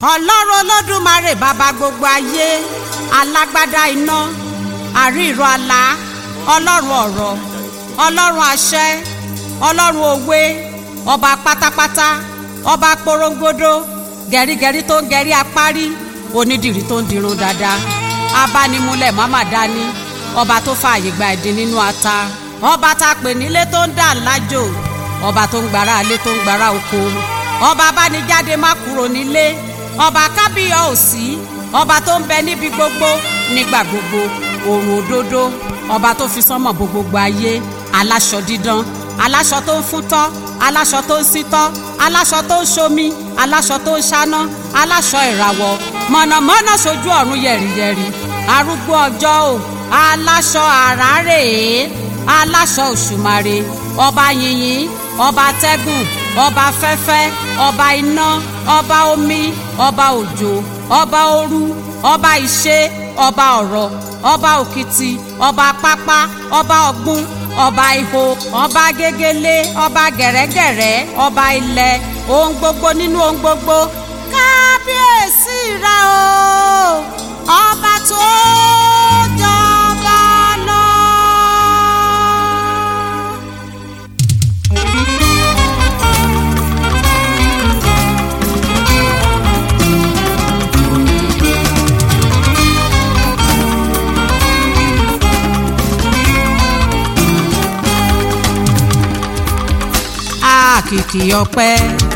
ọlọ́run olódùmarè bàbá gbogbo ayé alágbádá iná àríìrọ àlá ọlọ́run ọ̀rọ̀ ọlọ́run àṣẹ ọlọ́run òwe ọba pátápátá ọba porongodo gẹ̀rígẹ̀rí tó ń gẹ̀rí apárí onídìrí tó ń dirun dáadáa abánimúlẹ̀ mọ́mà dání ọba tó fààyè gba ẹ̀dín nínú ata ọba tá a pè nílé tó ń dà lájò ọba tó ń gbára alé tó ń gbára oko ọba abánijáde má kúrò nílé ọba kábíyọ̀ òsì ọba tó ń bẹ níbi gbogbo nígbà gbogbo òrùn òdodo ọba tó fi sánmọ̀ bo gbogbo ayé aláṣọ dídán aláṣọ tó ń fún tọ́ aláṣọ tó ń sí tọ́ aláṣọ tó ń ṣomi aláṣọ tó ń ṣáná aláṣọ ìràwọ̀ mọ̀nàmọ́ná sojú ọ̀run yẹ̀rìyẹ̀rì arúgbó ọjọ́ o aláṣọ àràrè aláṣọ òṣùmàrè ọba yìnyín ọba tẹ́gùn ọba fẹ́fẹ́ ọba iná ọba omi ọba òjò ọba òru ọba ìṣe ọba ọ̀rọ̀ ọba òkìtì ọba pápá ọba ọ̀gbun ọba ihò ọba gegele ọba gẹ̀rẹ́gẹ̀rẹ́ ọba ilẹ̀ ohun gbogbo nínú ohun gbogbo kábíyèsí rẹ o ọba tó jọba lọ. àkìkì ọpẹ́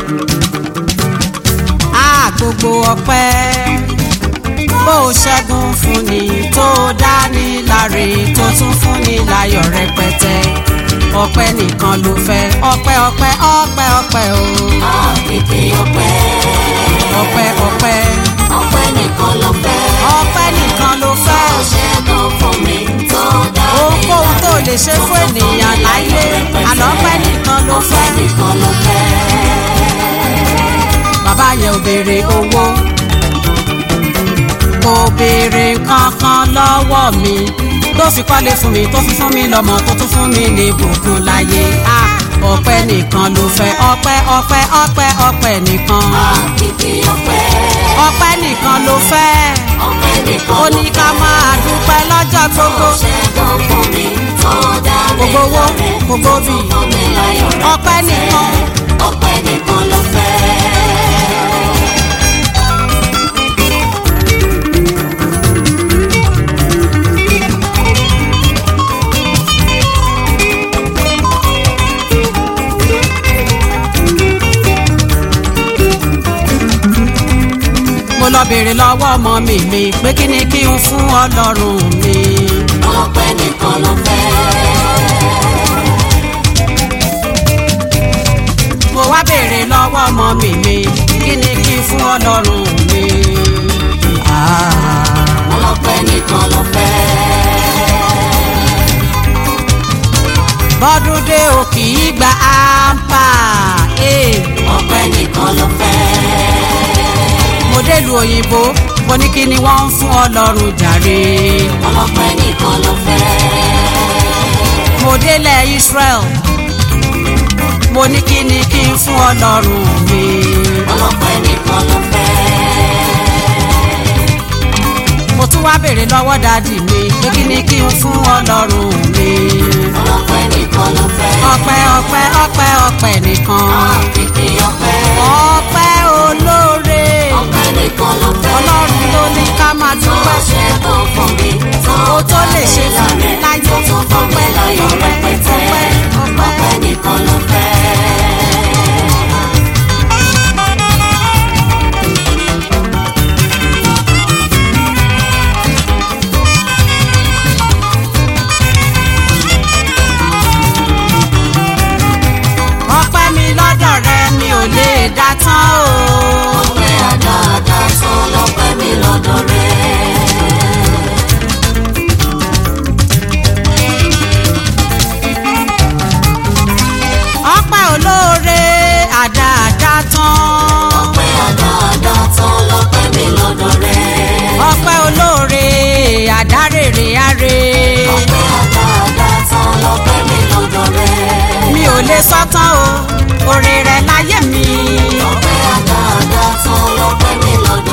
a gbogbo ọpẹ́ bó o ṣẹ́gun fún ni tó dání láre tó tún fún ni láyọ̀ rẹpẹtẹ ọpẹ́ nìkan ló fẹ́ ọpẹ́ ọpẹ́ ọpẹ́ ọpẹ́ o Àkìkì ọpẹ́, ọpẹ́ ọpẹ́ ọpẹ́ nìkan ló fẹ́. ọpẹ́ nìkan ló fẹ́ Ó ṣẹ́gun fún mi tó dá mi ohunkóhun tó lè ṣe fún ènìyàn láyé àlọ́pẹ́ nìkan ló ọpẹ́ fẹ́. nìkan ló fẹ́. bàbá yẹn ò béèrè owó kò béèrè kankan lọ́wọ́ mi tó fi kọ́lé fún mi tó fi fún mi lọ́mọ tó tún fún mi ní bùkún láyé a ọpẹ́ nìkan ló fẹ́ ọpẹ́ ọpẹ́ ọpẹ́ ọpẹ́ nìkan Àkìkì ọpẹ́, ọpẹ́ nìkan ló fẹ́ ọpẹ́ nìkan ó ló ní ká máa dúpẹ́ lọ́jọ́ gbogbo Ó ṣẹ́gun fún mi tó dá mi gbogbo owó láre, gbogbo bì fún mi láyọ̀ ọpẹ́ rẹpẹtẹ. nìkan Ọpẹ́ nìkan ló fẹ́. mo lọ béèrè lọ́wọ́ ọmọ mi mi pé kí ni kí n fún ọlọ́run mi. Ọpẹ́ nìkan ló fẹ́. mo wá béèrè lọ́wọ́ ọmọ mi mi kí ni kí n fún ọlọ́run mi. Ah. Ọpẹ́ nìkan ló fẹ́. bọ́dún dé o kì í gba áńpà. eh. Ọpẹ́ nìkan ló fẹ́. mo délùú òyìnbó mo ní kí ni wọ́n ń fún ọlọ́run jàre. Ọlọ́pẹ́ nìkan ló fẹ́. mo délẹ̀ Israel mo ní kí ni kí n fún ọlọ́run mi. Ọlọ́pẹ́ nìkan ló fẹ́. mo tún wá béèrè lọ́wọ́ dádì mi pé kí ni kí n fún ọlọ́run mi. Ọlọ́pẹ́ nìkan ló fẹ́. ọpẹ́ ọpẹ́ ọpẹ́ ọpẹ́ nìkan. Àkìkì ọpẹ́. ọpẹ́ olóore Ọpẹ́ nìkan ló fẹ́. ọlọ́run ló ní ká máa Tó dúpẹ́ ṣẹ́gun fún mi. o tó lè ṣe fún mi láyé Tó tún fún mi ọpẹ́ láyọ̀ ọpẹ́ rẹpẹtẹ. ọpẹ́ Ọpẹ́ ọpẹ́. nìkan ló fẹ́. ọpẹ́ mi lọ́dọ̀ rẹ mi ò lè dá tán o. Ọpẹ́ àdáadáa tán lọ́pẹ́ mi lọ́dọ̀ rẹ̀. ọpẹ́ olóore àdáadáa tán. Ọpẹ́ àdáadáa tán lọ́pẹ́ mi lọ́dọ̀ rẹ̀. ọpẹ́ olóore àdárèrè àrè. Ọpẹ́ àdáadáa tán lọ́pẹ́ mi lọ́dọ̀ rẹ̀. mi ò lè sọ tán o oore rẹ láyé mi. Ọpẹ́ àdáadáa tán lọ́pẹ́ mi lọ́dọ̀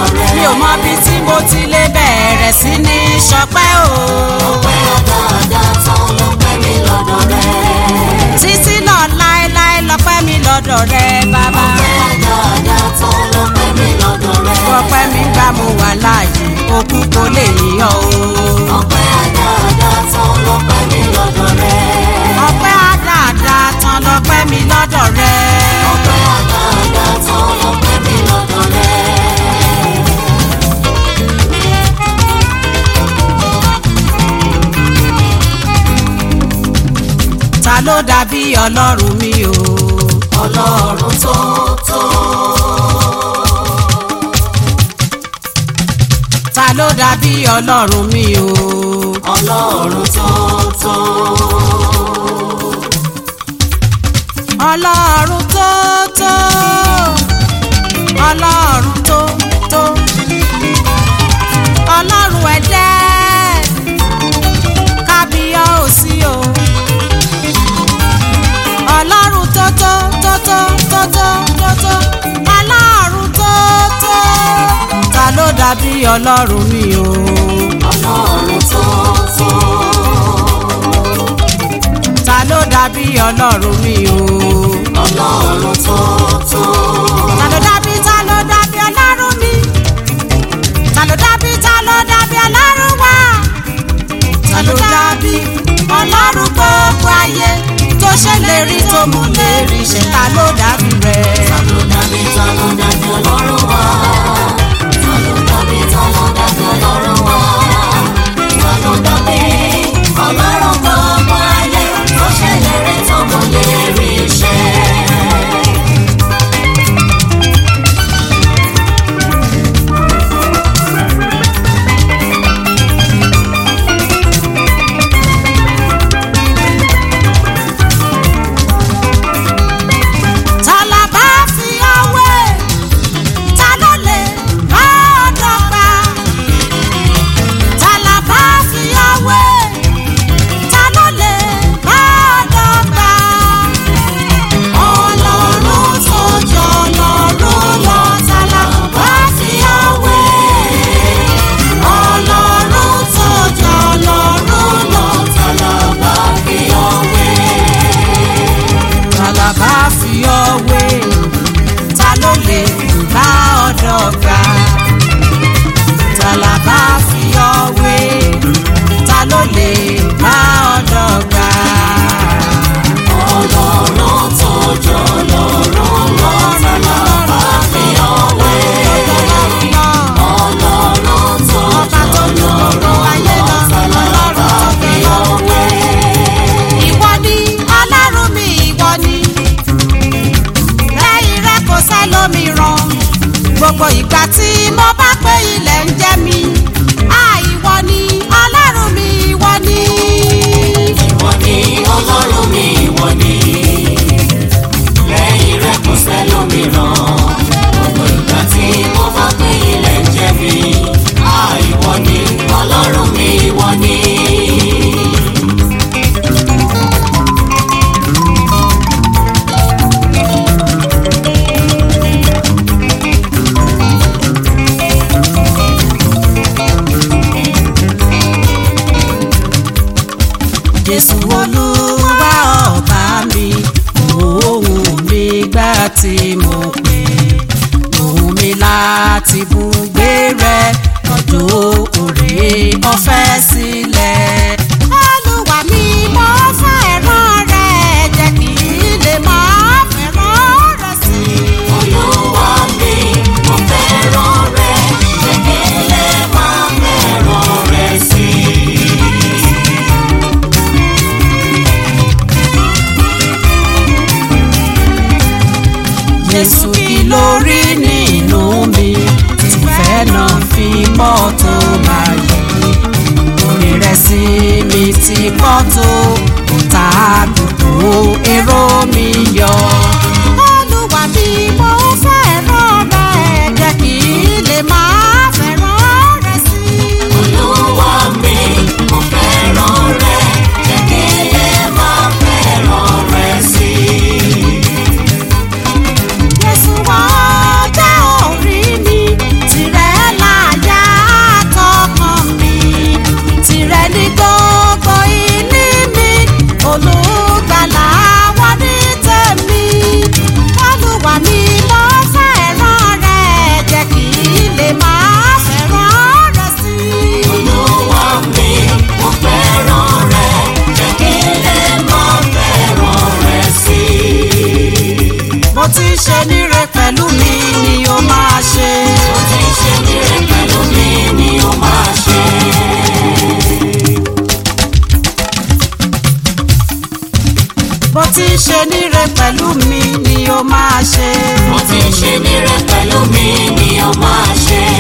ti lè bẹ̀rẹ̀ sí ní ṣọpẹ́ o. ọpẹ́ àdáadáa tán lọ́pẹ́ mi lọ́dọ̀ rẹ. títí lọ láéláé lọ́pẹ́ mi lọ́dọ̀ rẹ bàbá. ọpẹ́ àdáadáa tán lọ́pẹ́ mi lọ́dọ̀ rẹ. ọpẹ́ mi gbà mo wà láàyè òkú kò lè yíyan o. ọpẹ́ àdáadáa tán lọ́pẹ́ mi lọ́dọ̀ rẹ. ọpẹ́ àdáadáa tán lọ́pẹ́ mi lọ́dọ̀ rẹ. ọpẹ́ àdáadáa tán lọ́pẹ́ mi lọ́dọ̀ rẹ. ta ló dàbí ọlọ́run mi o. ọlọ́run tó tó. ta ló dàbí ọlọ́run mi o. ọlọ́run tó tó. ọlọ́run tó tó. ọlọ́run tó tó. ọlọ́run ẹ̀dẹ́ kábíyá ò sí o. ọlọ́run tó tó tó tó tó tó tó tó. ọlọ́run tó tó. ta ló dàbí ọlọ́run mi o. ọlọ́run tó tó. ta ló dàbí ọlọ́run mi o. ọlọ́run tó tó. ta ló dàbí ta ló dàbí ọlọ́run mi. ta ló dàbí ta ló dàbí ọlọ́run wa. ta ló dàbí ọlọ́run gbogbo ayé tó ṣèlérí tó mú lérí ṣe ta ló dàbí rẹ̀. ta ló dàbí ta ló dàbí ọlọ́run wá. ta ló dàbí ta ló dàbí ọlọ́run wá. ta ló dàbí ọlọ́run gbogbo ayé tó ṣèlérí tó mú lérí iṣẹ́. ta la bá fi ọwé ta ló lè bá ọ̀dọ̀ gbà. ta la bá fi ọwé ta ló lè bá ọ̀dọ̀ gbà. ọlọ́run tó jọ ọlọ́run lọ ta la bá fi ọwé. ọlọ́run tó jọ ọlọ́run lọ ta la bá fi ọwé ta la bá fi ọwé ta ló lè bá ọ̀dọ̀ gbà ta la bá fi ọwé ta ló lè bá ọ̀dọ̀ gbà. ọlọ́run tó jọ ọlọ́run lọ ta la bá fi ọwé. ọlọ́run tó ọba tó ní gbogbo ayé lọ ọlọ́run tó fi ọwé. ìwọ ni ọlọ́run mi ìwọ ni lẹ́yìn rẹ kò sẹ́lómìíràn gbogbo ìgbà tí mo bá pé ilẹ̀ ń jẹ́ mi á ìwọ ni ọlọ́run mi ìwọ ni. ìwọ ni ọlọ́run mi ìwọ ni lẹ́yìn rẹ kò sẹ́lómìíràn gbogbo ìgbà tí mo bá pé ilẹ̀ ń jẹ mí á ìwọ ni ọlọ́run mi ìwọ ni. jésù olúwa ọba mi òun mi gbà tí mo pè òun mi láti bùgbé rẹ ọjọ́ òrè ọ̀fẹ́ sílẹ̀. olúwa mi mo fẹ́ràn rẹ jẹ́ kí n lè máa fẹ́ràn rẹ sí i. olúwa mi mo fẹ́ràn rẹ jẹ́ kí n lè máa fẹ́ràn rẹ sí i. Jésù kí lórí nínú mi ìfẹ́ náà fi mọ́ tó máa yẹ. Orí rẹ̀ sí mi ti pọ̀ tó ta gbogbo èrò mi yọ. Olúwa mi mo fẹ́ràn rẹ̀ jẹ́ kí n lè máa fẹ́ràn rẹ̀ sí i. olúwa mi mo fẹ́ràn rẹ jẹ́ kí n lè máa fẹ́ràn rẹ sí i. Jésù wá jẹ́ orí mi, tìrẹ láyà níre pẹ̀lú mi ni ó máa ṣe. mo ti ń ṣe níre pẹ̀lú mi ni ó máa ṣe.